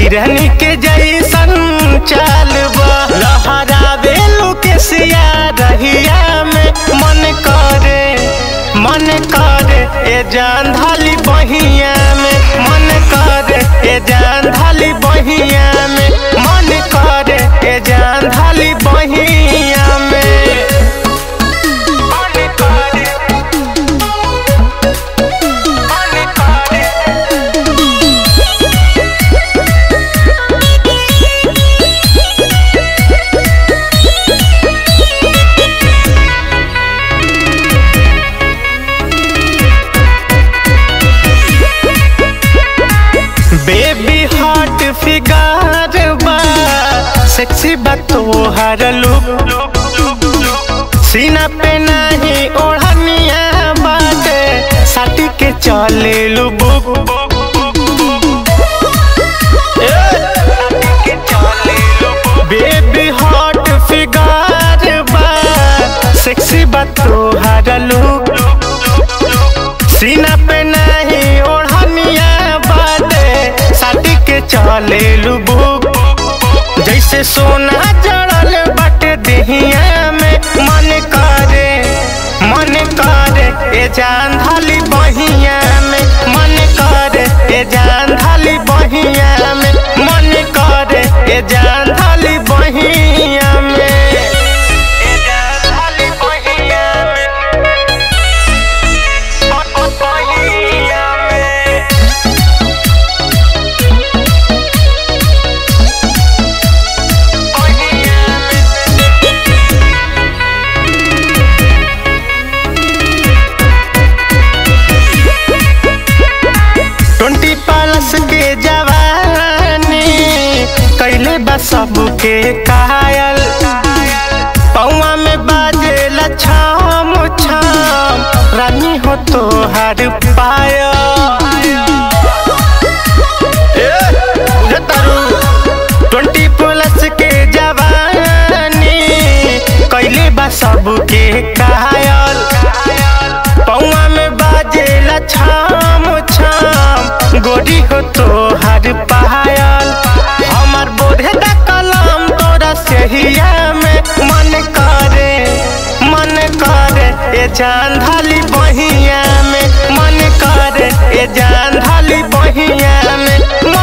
हिरनी के जैसन चाल बा लहरावे लुकेसिया रहिया में मन करे मन करे ए जान धाली बहिया में मन करे ए जान धाली बहिया में मन करे ए जान धाली बहिया में मन करे मन करे बेबी हॉट फिगर बा सेक्सी बा तोहर लुक सीना पे नहीं ओढ़निया बाटे साटी के चले बुक बेबी हॉट फिगर बा सेक्सी बा तोहर लुक सीना पे नहीं ओढ़निया बाटे साटी के चले बुक जैसे सोना जड़ल बाटे देहिया में मन करे मन करे ए जान धाली बहिया में मन करे ए जान धाली बहिया में मन करे ए जान धाली बहिया में ए जान धाली बहिया में बहिया में ट्वेंटी प्लस के जवानी कैले बा सबके कायल पौआ में बाजे छाम छाम रानी हो तो हर पाया ट्वेंटी प्लस के जवानी कैले बा सबके कायल पौआ में बाजे छाम छाम गोरी हो तो हर पायल हमार बोधे दा कलम तोरा सहिया में मन करे मन करे ए जान धाली बहिया में मन करे ए जान धाली बहिया में